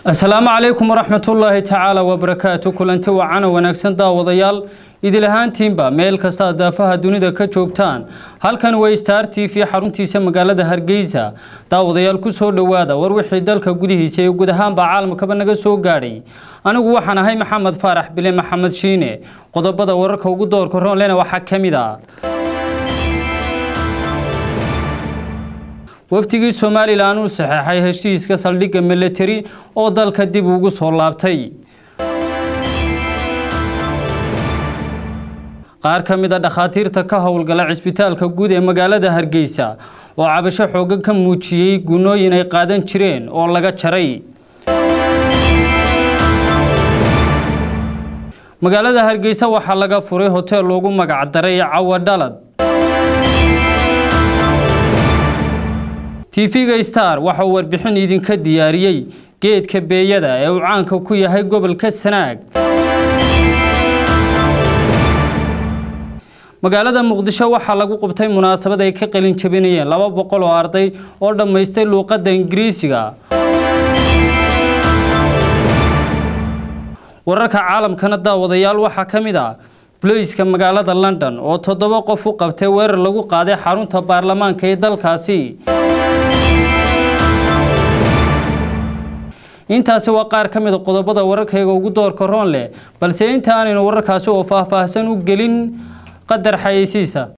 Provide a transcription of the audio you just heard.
asalaamu calaykum waraxmatullaahi tacaala wabarakaatu kulanti wacana wanaagsan daawadayaal idil ahaantiinba meel kasta aad daafaha dunida ka joogtaan halkan way star t v xaruntiisa magaalada hargeysa daawadayaal ku soo dhowaada war wixii dalka gudihiisa iyo guud ahaanba caalamkaba naga soo gaadhay anigu waxaan ahay maxamed faarax bile maxamed shiine qodobada wararka ugu doorka roonlena waxaa ka mid ah wafdigii somalilan uu saxeexay heshiiska saldhigga milatari oo dalka dib ugu soo laabtay qaar ka mid a dhakhaatiirta ka howlgala cisbitaalka guud ee magaalada hargeysa oo cabasho xooga ka muujiyey gunooyin ay qaadan jireen oo laga jaray magaalada hargeysa waxaa laga furay hoteel loogu magac daray cawa dhalad tv-ga star waxa uu warbixin idinka diyaariyey geedka beeyada ee uu caanka ku yahay gobolka sanaag magaalada muqdisho waxaa lagu qabtay munaasabad ay ka qalin jabinayeen laba boqol oo arday oo dhammaystay luuqadda ingiriisiga wararka caalamkana daawadayaal waxaa ka mid ah bulayska magaalada london oo toddoba qof u qabtay weerar lagu qaaday xarunta baarlamaanka ee dalkaasi intaasi waa qaar ka mid a qodobada wararkayga ugu doorka roon leh balse inta aanaynu wararkaasi oo faahfaahsan u gelin qadar xayeysiisa